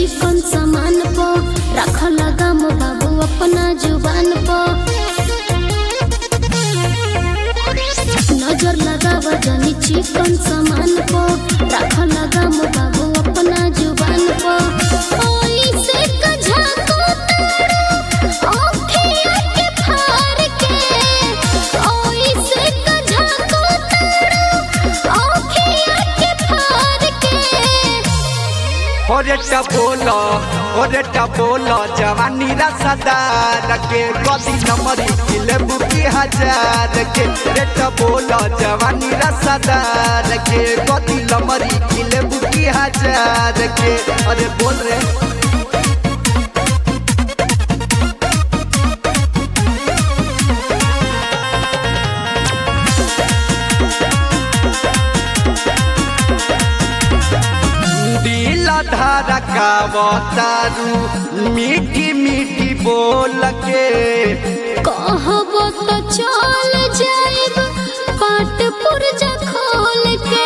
चिकन सामान पो रख लगा मो बाबू अपना जुबान पो नजर लगावा जनी चिकन सामान पो रख लगा मो बाबू अपना जुबान पो ओई से कझा को तारो ओखिया के फार के ओई से कझा को तारो ओखिया के फार के ओरे टपोलो ओरे टपोलो जवानी रसदार के गदी नंबरी किले बुकी हजार के रे टपोलो जवानी रसदार के गदी नंबरी किले बुकी हजार के अरे बोल रे दिल धारा का बतारू मीठी मीठी बोल के कहबो तो चल जाइब पाट पुरजा खोल के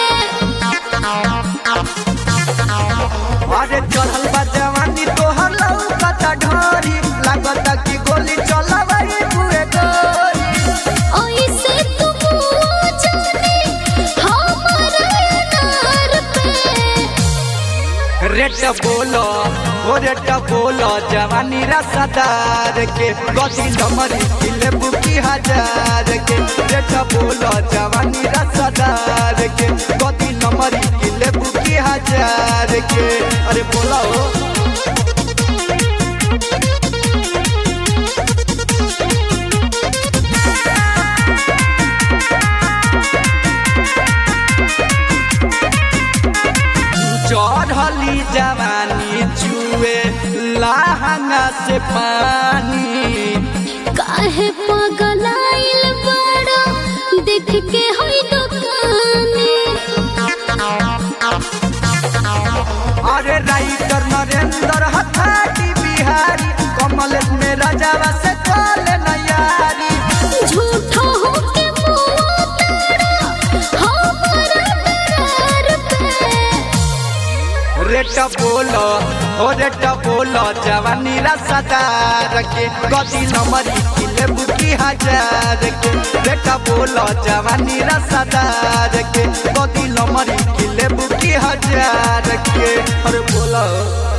अरे चढ़ल बा जवानी तोहर लौकता ढोरी लागता कि गोली चलबई पूरे गोरी ओइसे तू मुँह जाने हमारा अनार पे रेट बोलो ओ रेट बोलो जवानी रसदार के गति नमरी किले बुकी हजार के रेट बोलो जवानी रसदार के गति नमरी किले बुकी हजार के अरे बोलो चढ़ली जवानी जुए लहंगा से पानी काहे पगलाइल बड़ा देख के होई दुकानी अरे राइटर नरेंद्र हथाटी बिहारी कमलेश में राजावा से कॉल नयारी झूठो हो के मुँह तारा हमारा दरार पे रेट बोलो ओ रेट बोलो जवानी रसदार के गति नंबरी किले बुकी हजार के रेट बोलो जवानी रसदार के गति नंबरी किले बुकी हजार के अरे बोलो